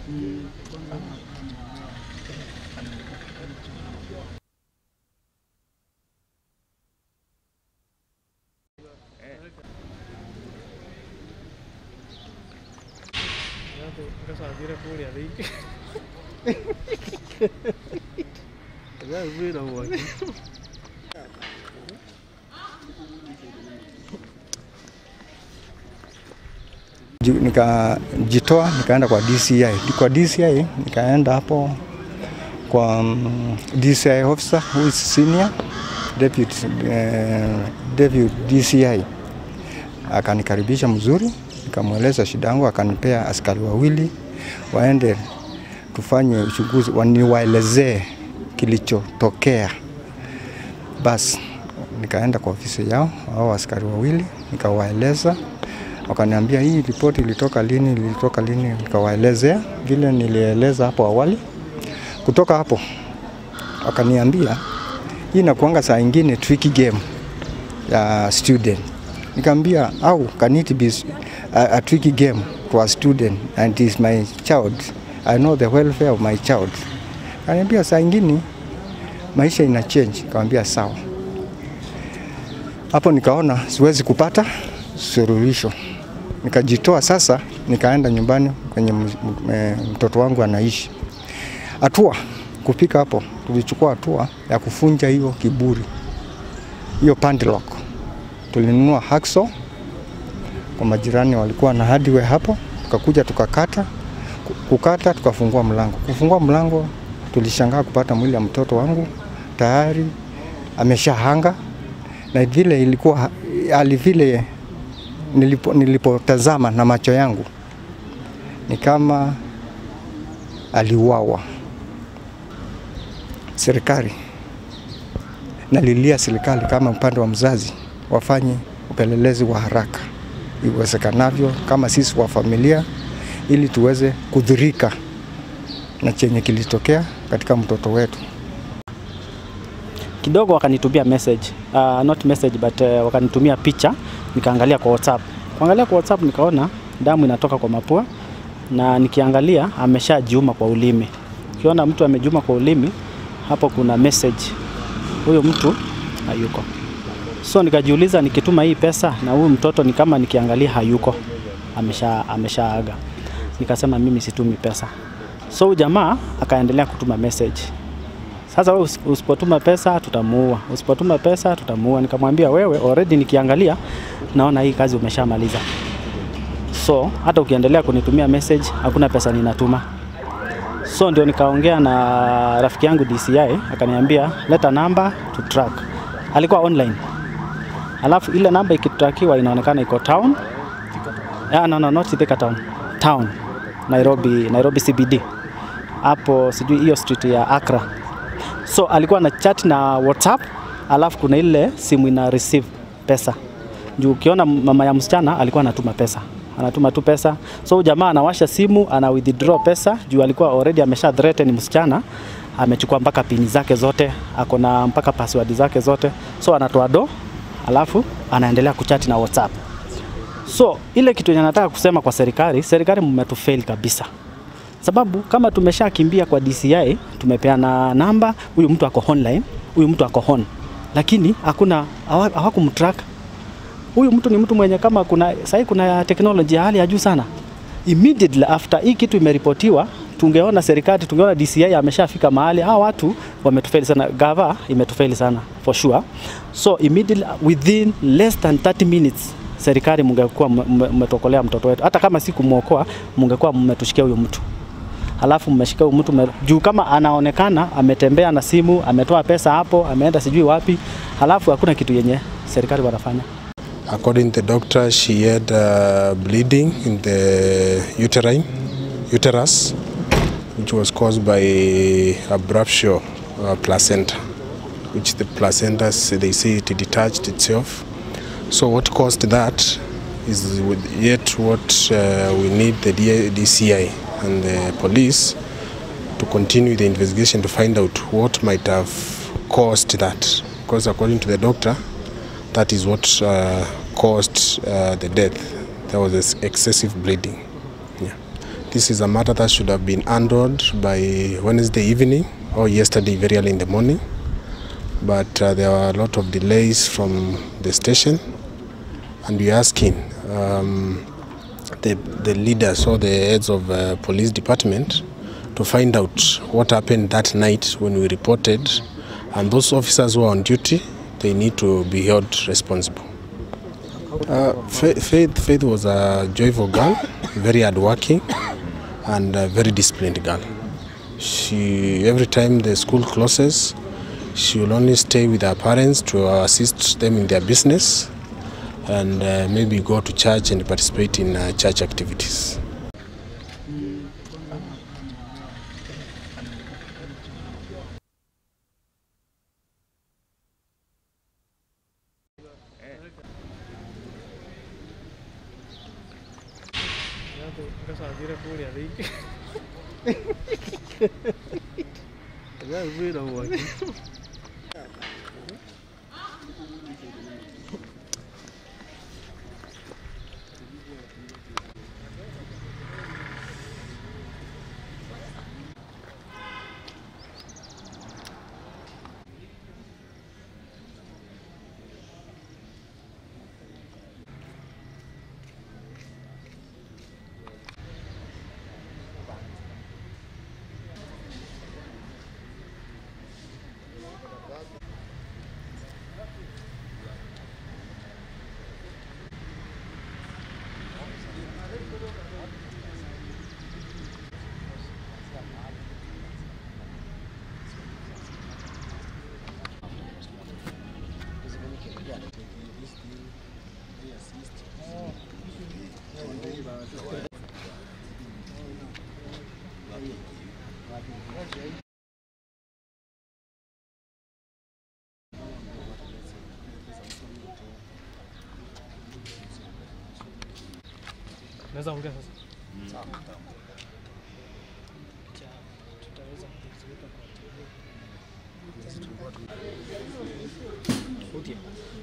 Ngasambire kuria thiki. Wĩra mwaki. Ju- nikajitoa nikaenda kwa DCI. Kwa DCI nikaenda hapo kwa um, DCI officer who is senior deputy, uh, deputy DCI akanikaribisha mzuri, nikamweleza shida yangu, akanipea askari wawili waende tufanye uchunguzi, waniwaelezee kilichotokea. Basi nikaenda kwa ofisi yao, hao askari wawili, nikawaeleza wakaniambia hii ripoti ilitoka lini, ilitoka lini, nikawaelezea vile nilieleza hapo awali. Kutoka hapo wakaniambia hii inakuanga saa ingine tricky game ya student. Nikamwambia au can it be a, a tricky game to a student and it is my child. I know the welfare of my child. Kaniambia saa ingine maisha ina change. Nikamwambia sawa. Hapo nikaona siwezi kupata suluhisho, nikajitoa sasa, nikaenda nyumbani kwenye m- m- eh, mtoto wangu anaishi. Hatua kufika hapo, tulichukua hatua ya kufunja hiyo kiburi, hiyo padlock. Tulinunua hacksaw kwa majirani, walikuwa na hardware hapo, tukakuja tukakata, Ku- kukata tukafungua mlango. Kufungua mlango, tulishangaa kupata mwili ya mtoto wangu tayari ameshahanga na vile ilikuwa hali vile nilipo, nilipotazama na macho yangu ni kama aliuawa. Serikali nalilia serikali kama upande wa mzazi wafanye upelelezi wa haraka iwezekanavyo, kama sisi wa familia, ili tuweze kudhurika na chenye kilitokea katika mtoto wetu. kidogo wakanitumia message uh, not message but uh, wakanitumia picha nikaangalia kwa WhatsApp. Kuangalia kwa WhatsApp nikaona damu inatoka kwa mapua na nikiangalia ameshajiuma kwa ulimi. Ukiona mtu amejiuma kwa ulimi, hapo kuna message, huyo mtu hayuko. So nikajiuliza nikituma hii pesa na huyu mtoto ni kama nikiangalia hayuko, amesha ameshaaga. Nikasema mimi situmi pesa. So huyu jamaa akaendelea kutuma message sasa wewe usi- usipotuma pesa tutamuua, usipotuma pesa tutamuua. Nikamwambia wewe, already nikiangalia naona hii kazi umeshamaliza, so hata ukiendelea kunitumia message hakuna pesa ninatuma. So ndio nikaongea na rafiki yangu DCI, akaniambia leta namba to track. Alikuwa online, alafu ile namba ikitrakiwa inaonekana iko town. Ah, no, no, not Thika town, town Nairobi, Nairobi CBD hapo, sijui hiyo street ya Accra so alikuwa na chat na WhatsApp, alafu kuna ile simu ina receive pesa juu ukiona mama ya msichana alikuwa anatuma pesa anatuma tu pesa so huyu jamaa anawasha simu ana withdraw pesa juu alikuwa already amesha threaten msichana amechukua mpaka pini zake zote ako na mpaka password zake zote so anatoa do alafu anaendelea kuchati na WhatsApp so ile kitu yenye nataka kusema kwa serikali serikali mmetufail kabisa sababu kama tumeshakimbia kwa DCI, tumepeana namba, huyu mtu ako online, huyu mtu ako on, lakini hakuna hawa- hawakumtrack huyu mtu. Ni mtu mwenye kama kuna sahii kuna teknoloji ya hali ya juu sana. Immediately after hii kitu imeripotiwa, tungeona serikali, tungeona DCI ameshafika mahali, hawa watu wametufeli sana, gava imetufeli sana for sure. So immediately within less than 30 minutes serikali mungekuwa mme- mmetokolea mtoto wetu, hata kama si kumwokoa, mungekuwa mmetushikia huyo mtu halafu mmeshika huyu mtu mme- juu kama anaonekana ametembea na simu, ametoa pesa hapo, ameenda sijui wapi, halafu hakuna kitu yenye serikali wanafanya. According to the doctor, she had uh, bleeding in the uterine, uterus, which was caused by a rupture uh, placenta, which the placenta, s- they say it detached itself. So what caused that is with- yet what uh, we need the D- DCI and the police to continue the investigation to find out what might have caused that. Because according to the doctor, that is what uh, caused uh, the death. There was ex- excessive bleeding. Yeah. This is a matter that should have been handled by Wednesday evening or yesterday very early in the morning. But uh, there were a lot of delays from the station, and we're asking um, the, the leaders or the heads of uh, police department to find out what happened that night when we reported, and those officers who are on duty, they need to be held responsible. Uh, Fa- Faith, Faith was a joyful girl, very hardworking, and a very disciplined girl. She every time the school closes, she will only stay with her parents to assist them in their business, and uh, maybe go to church and participate in uh, church activities. ഞാൻ ഒക്കെ സാധ്യത കൂടി അറിയിക്കും naweza ongea sasa tutaweza kuziweka kwa Utie.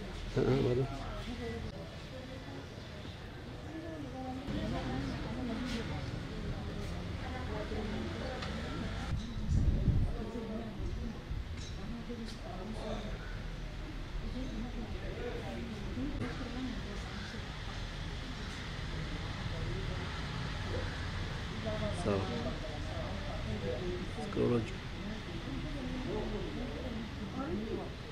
Sawa. Scroll juu.